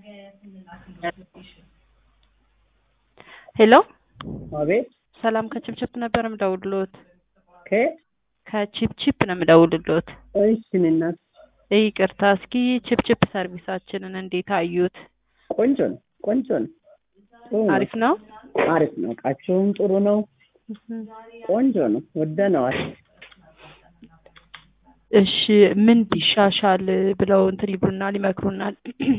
ሄሎ አቤት ሰላም ከችፕችፕ ነበር የምደውልልዎት። ከየት? ከቺፕቺፕ ነው የምደውልልዎት። እሺ እናት ይቅርታ፣ እስኪ ቺፕቺፕ ሰርቪሳችንን እንዴት አዩት? ቆንጆ ነው፣ ቆንጆ ነው፣ ጥሩ ነው፣ አሪፍ ነው። አሪፍ ነው። እቃቸውም ጥሩ ነው፣ ቆንጆ ነው፣ ወደነዋል። እሺ ምን ቢሻሻል ብለው እንትን ይሉናል ይመክሩናል?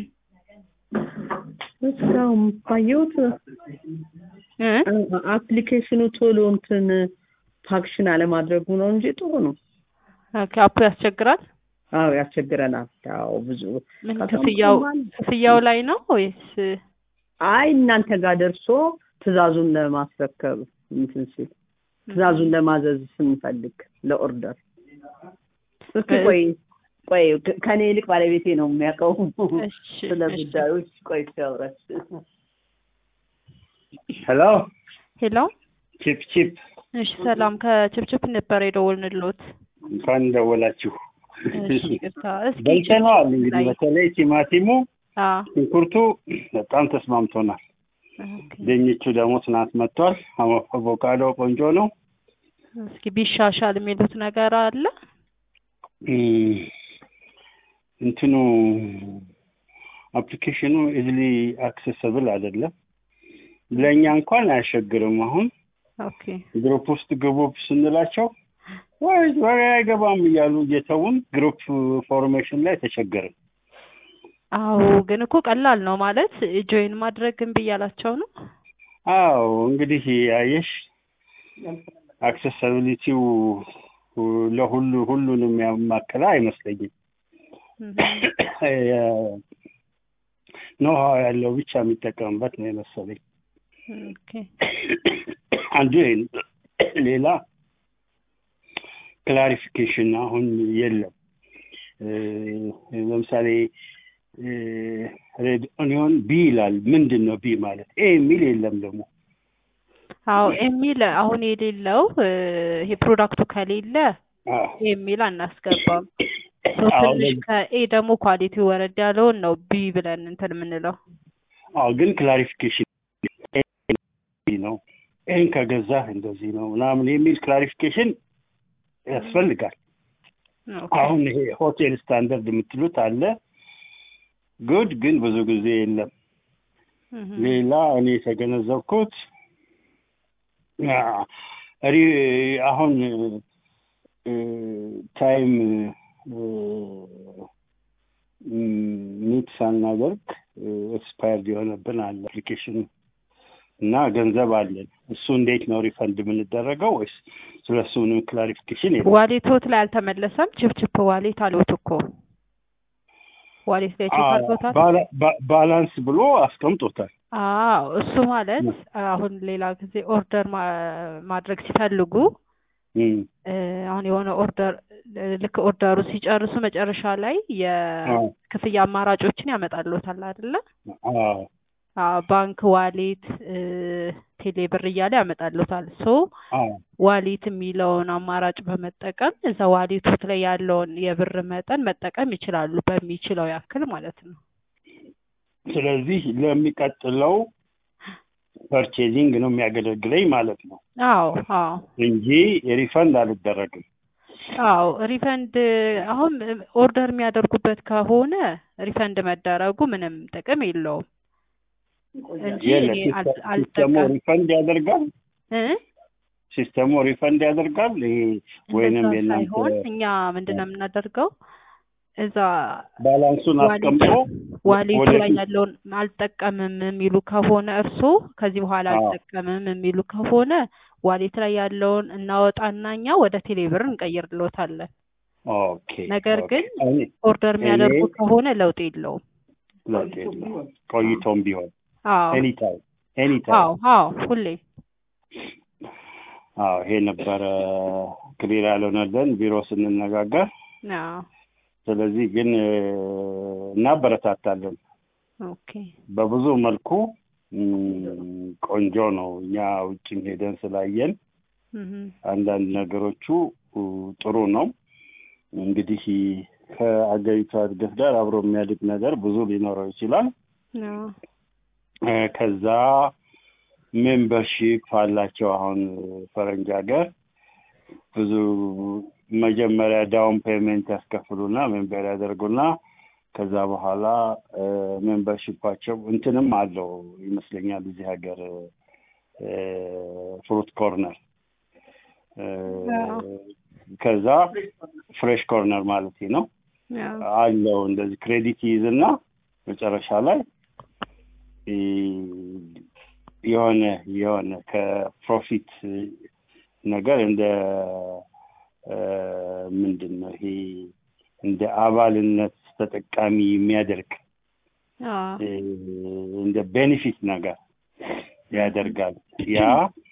እስካሁን ባየሁት እ? አፕሊኬሽኑ ቶሎ እንትን ፋክሽን አለማድረጉ ነው እንጂ ጥሩ ነው። ኦኬ፣ አፑ ያስቸግራል። አዎ ያስቸግረናል። አዎ ብዙ ምን ከሰሙ ክፍያው ሰማን። ክፍያው ላይ ነው ወይስ? አይ እናንተ ጋር ደርሶ ትዕዛዙን ለማስረከብ እንትን ሲል ትዕዛዙን ለማዘዝ ስንፈልግ ለኦርደር እስኪ ቆይ ቆይ ከ- ከኔ ይልቅ ባለቤቴ ነው የሚያውቀው እሺ ስለ እሺ። ጉዳዮች። ቆይ ሲያውራች ሄሎ ሄሎ ቺፕ ቺፕ እሺ፣ ሰላም ከችፕችፕ ነበር የደወልንልዎት። እንኳን ደወላችሁ። እሺ ይቅርታ። እስኪ በልተነዋል። ችፕችፕ እንግዲህ ላይ በተለይ ቲማቲሙ፣ አዎ ሽንኩርቱ በጣም ተስማምቶናል። ኦኬ። ድንቹ ደግሞ ትናንት መጥቷል። አቮ- አቮካዶ ቆንጆ ነው። እስኪ ቢሻሻል የሚሉት ነገር አለ? እም፣ እንትኑ አፕሊኬሽኑ ኢዝሊ አክሰሰብል አይደለም። ለእኛ እንኳን አያስቸግርም። አሁን ኦኬ ግሩፕ ውስጥ ግቡ ስንላቸው ወይ ወይ አይገባም እያሉ እየተውን ግሩፕ ፎርሜሽን ላይ ተቸገርን። አዎ ግን እኮ ቀላል ነው ማለት ጆይን ማድረግ እምቢ እያላቸው ነው። አዎ እንግዲህ አየሽ አክሰሳቢሊቲው ለሁሉ ሁሉንም ያማከለ አይመስለኝም። ኖሃው ያለው ብቻ የሚጠቀምበት ነው የመሰለኝ። ኦኬ አንዱ ይሄ ነው። ሌላ ክላሪፊኬሽን አሁን የለም። እ፣ ለምሳሌ ሬድ ኦኒዮን ቢ ይላል። ምንድን ነው ቢ ማለት? ኤ የሚል የለም ደግሞ አዎ የሚል አሁን የሌለው እ፣ ይሄ ፕሮዳክቱ ከሌለ አዎ። የሚል አናስገባም። ሶ አዎ፣ ትንሽ ለዚህ- ከኤ ደግሞ ኳሊቲ ወረድ ያለውን ነው ቢ ብለን እንትን የምንለው። አዎ ግን ክላሪፊኬሽን ነው። ይህን ከገዛህ እንደዚህ ነው ምናምን የሚል ክላሪፊኬሽን ያስፈልጋል። ኦኬ። አሁን ይሄ ሆቴል ስታንዳርድ የምትሉት አለ ጉድ፣ ግን ብዙ ጊዜ የለም። እህ፣ ሌላ እኔ የተገነዘብኩት አ፣ ሪ- አሁን እ፣ ታይም ሚት ሳናደርግ ኤክስፓየርድ የሆነብን አለ አፕሊኬሽኑ እና ገንዘብ አለን። እሱ እንዴት ነው ሪፈንድ የምንደረገው ወይስ ስለ እሱ ምንም ክላሪፊኬሽን የለም? ዋሌቶት ላይ አልተመለሰም። ችፕችፕ ዋሌት አለዎት እኮ ዋሌት ላይ ቼክ አ፣ አድርጎታል። ባላ- ባ- ባላንስ ብሎ አስቀምጦታል። አዎ እሱ ማለት አሁን ሌላ ጊዜ ኦርደር ማ- ማድረግ ሲፈልጉ እም፣ እ፣ አሁን የሆነ ኦርደር ልክ ኦርደሩ ሲጨርሱ መጨረሻ ላይ አዎ፣ የክፍያ አማራጮችን ያመጣልዎታል አይደለ? አዎ፣ አዎ ባንክ፣ ዋሌት፣ ቴሌ ብር እያለ ያመጣልዎታል። ሶ አዎ። ዋሌት የሚለውን አማራጭ በመጠቀም እዛ ዋሌቶት ላይ ያለውን የብር መጠን መጠቀም ይችላሉ፣ በሚችለው ያክል ማለት ነው። ስለዚህ ለሚቀጥለው ፐርቼዚንግ ነው የሚያገለግለኝ ማለት ነው አዎ አዎ እንጂ ሪፈንድ አልደረግም። አዎ ሪፈንድ አሁን ኦርደር የሚያደርጉበት ከሆነ ሪፈንድ መደረጉ ምንም ጥቅም የለውም እንጂ የለም እኔ አል- ሲስተሙ አልጠቀም ሪፈንድ ያደርጋል። እ? ሲስተሙ ሪፈንድ ያደርጋል። ይሄ ወይንም እንደዛ የእናንተ ሳይሆን እኛ ምንድን ነው የምናደርገው እዛ ባላንሱን ዋሌት አስቀምጦ ዋሌቱ ላይ ወደፊት ያለውን አልጠቀምም የሚሉ ከሆነ እርሶ ከዚህ በኋላ አዎ። አልጠቀምም የሚሉ ከሆነ ዋሌት ላይ ያለውን እናወጣና እኛ ወደ ቴሌብር እንቀይርልዎታለን። ኦኬ ነገር ኦኬ። ግን እኔ- ኦርደር የሚያደርጉ እኔ- ከሆነ ለውጥ የለውም። ለውጥ የለውም። ቆይቶም ቢሆን አዎ ኤኒታይም ኤኒታይም አዎ አዎ ሁሌ አዎ ይሄ ነበረ ክሊር ያልሆነልን ቢሮ ስንነጋገር። አዎ ስለዚህ ግን እ፣ እናበረታታለን ኦኬ በብዙ መልኩ እም፣ ቆንጆ ነው። እኛ ውጭም ሄደን ስላየን እህ አንዳንድ ነገሮቹ እ፣ ጥሩ ነው። እንግዲህ ከአገሪቷ እድገት ጋር አብሮ የሚያድግ ነገር ብዙ ሊኖረው ይችላል። አዎ እ፣ ከዛ ሜምበርሺፕ አላቸው። አሁን ፈረንጅ ሀገር ብዙ መጀመሪያ ዳውን ፔመንት ያስከፍሉና ሜምበር ያደርጉና ከዛ በኋላ ሜምበርሺፓቸው እንትንም አለው ይመስለኛል እዚህ ሀገር ፍሩት ኮርነር አዎ። ከዛ ፍሬሽ ኮርነር ማለት ነው አዎ አለው እንደዚህ ክሬዲት ይይዝና መጨረሻ ላይ እ፣ የሆነ የሆነ ከፕሮፊት ነገር እንደ እ፣ ምንድን ነው ይሄ እንደ አባልነት ተጠቃሚ የሚያደርግ አዎ እ፣ እንደ ቤኔፊት ነገር ያደርጋል። ያ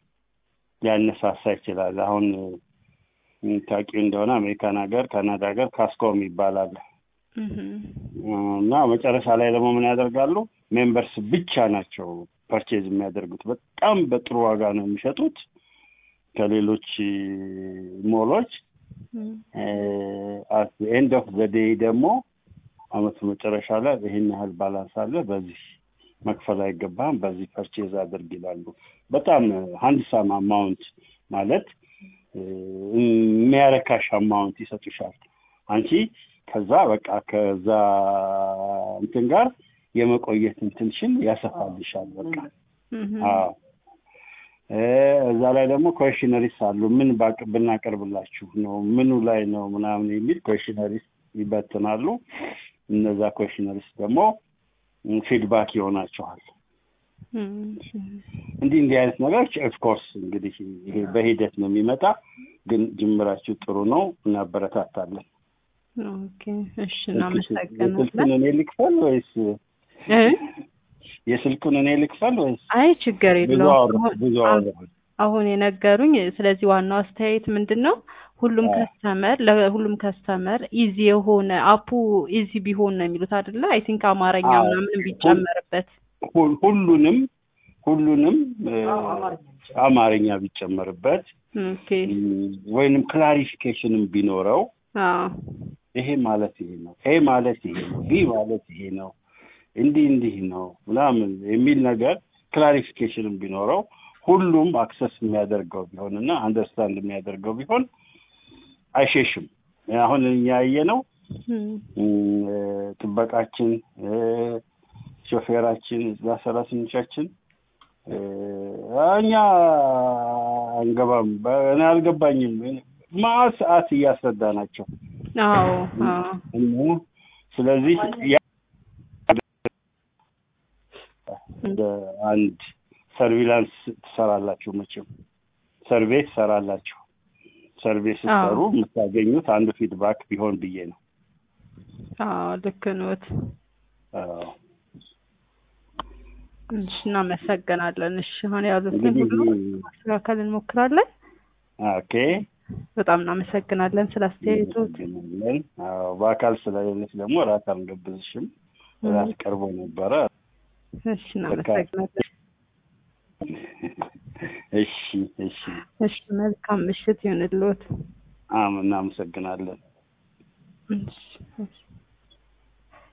ሊያነሳሳ ይችላል። አሁን እ፣ ታውቂው እንደሆነ አሜሪካን ሀገር፣ ካናዳ ሀገር ካስኮም ይባላል እህም። እና መጨረሻ ላይ ደግሞ ምን ያደርጋሉ? ሜምበርስ ብቻ ናቸው ፐርቼዝ የሚያደርጉት። በጣም በጥሩ ዋጋ ነው የሚሸጡት ከሌሎች እ፣ ሞሎች እም። አት ኤንድ ኦፍ ዘ ዴይ ደግሞ አመቱ መጨረሻ ላይ ይህን ያህል ባላንስ አለ፣ በዚህ መክፈል አይገባም፣ በዚህ ፐርቼዝ አድርግ ይላሉ። በጣም ሀንድሳም አማውንት ማለት እ፣ የሚያረካሽ አማውንት ይሰጡሻል። አንቺ ከዛ በቃ ከዛ እንትን ጋር የመቆየት እንትንሽን ያሰፋልሻል። በቃ እህም። አዎ እ፣ እዛ ላይ ደግሞ ኮሽነሪስ አሉ። ምን ባቅ ብናቀርብላችሁ ነው ምኑ ላይ ነው ምናምን የሚል ኮሽነሪስ ይበትናሉ። እነዛ ኮሽነሪስ ደግሞ ፊድባክ ይሆናቸዋል። እም። እንዲህ እንዲህ አይነት ነገሮች ኦፍኮርስ እንግዲህ ይሄ በሂደት ነው የሚመጣ፣ ግን ጅምራችሁ ጥሩ ነው፣ እናበረታታለን። ኦኬ እሺ የስልኩን እናመሰግናለን እኔ ልክፈል ወይስ እ የስልኩን እኔ ልክፈል ወይስ አይ ችግር ብዙ የለውም አወራሁ አሁን- ብዙ አወራሁ? አሁን የነገሩኝ ስለዚህ ዋናው አስተያየት ምንድን ነው ሁሉም አዎ። ከስተመር ለሁሉም ከስተመር ኢዚ የሆነ አፑ ኢዚ ቢሆን ነው የሚሉት አይደለ አይ ቲንክ አማርኛ አዎ። ምናምን ቢጨመርበት ሁ- ሁሉንም ሁሉንም እ፣ አማርኛ ቢጨመርበት ኦኬ ም፣ ወይንም ክላሪፊኬሽንም ቢኖረው አዎ ይሄ ማለት ይሄ ነው፣ ኤ ማለት ይሄ ነው፣ ቢ ማለት ይሄ ነው፣ እንዲህ እንዲህ ነው ምናምን የሚል ነገር ክላሪፊኬሽንም ቢኖረው ሁሉም አክሰስ የሚያደርገው ቢሆን እና አንደርስታንድ የሚያደርገው ቢሆን አይሸሽም። አሁን እኛ ያየነው እም፣ ም፣ ጥበቃችን እ፣ ሾፌራችን እዛ ሰራተኞቻችን እ፣ እኛ አንገባም፣ በ- እኔ አልገባኝም ማት ሰዓት እያስረዳ ናቸው አዎ አዎ እና ስለዚህ ያ- እንደ አንድ ሰርቪላንስ ትሰራላችሁ መቼም ሰርቬ ትሰራላችሁ ሰርቬ ስትሰሩ አዎ። የምታገኙት አንዱ ፊድባክ ቢሆን ብዬ ነው አዎ ልክ ኖት አዎ። እሺ እናመሰግናለን እሺ አሁን ያሉትን እንግዲህ ሁሉ ማስተካከል እንሞክራለን ኦኬ በጣም እናመሰግናለን ስለ አስተያየቶት እናመሰግናለን። አዎ፣ በአካል ስለሌለች ደግሞ እራት አልገብዝሽም እራት ቀርቦ ነበረ እሺ እናመሰግናለን እሺ እሺ እሺ መልካም ምሽት ይሁንልዎት አም እናመሰግናለን እሺ እሺ